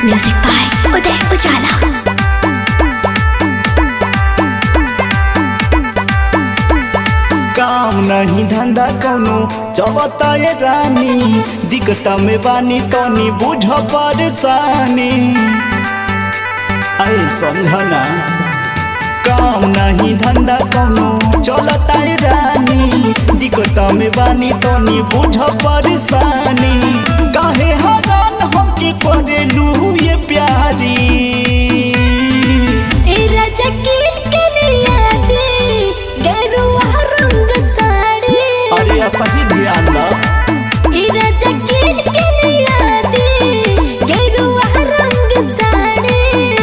music by उदय उजाला काम नहीं धंधा कौनो चबता ये रानी दिक्कत में बानी तनी बुझ परेशानी ऐ समझना काम नहीं धंधा कौनो चलता ये रानी दिक्कत में बानी तनी बुझ परेशानी काहे हरान हमके करेलू ये प्यारी ए राजा किन के लिया दे गेरुआ रंग साड़ी अरे सही ध्यान दा ए राजा किन के लिया दे गेरुआ रंग साड़ी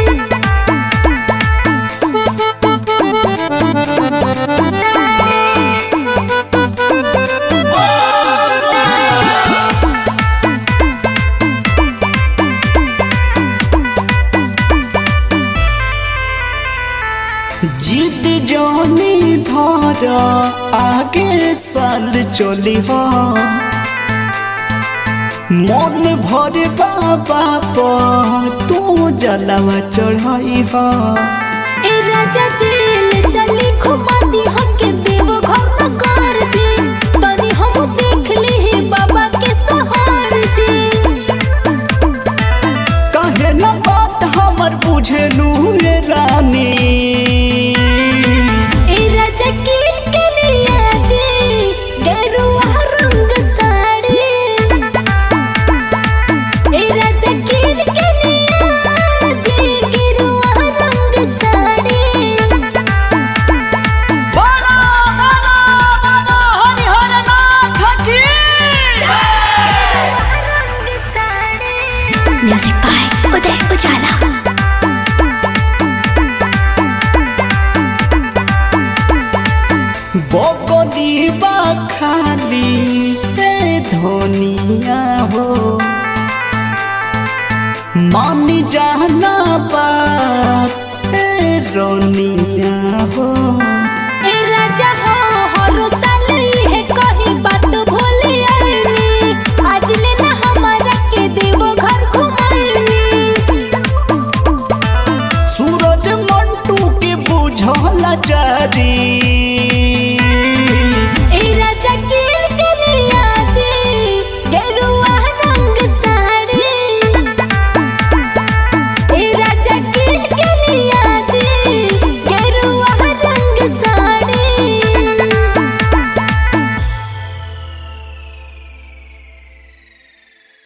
जिद जानी धारा आगे साल चली हो मन भर बाबा पर तू जलवा चढ़ाई हो ए राजा जेल चली घुमा दी हमके देव घर न कर जी तनी हम देख ली ही बाबा के सहार जी कहे न बात हमर बुझेलू ये रानी ए राजा किन के लिया दे गेरुआ रंग साड़ी ए राजा किन के लिया दे गेरुआ रंग साड़ी म्यूजिक बाय उदय उजाला बकली बा खाली हे धनिया हो मान जाना बात हे रोनिया हो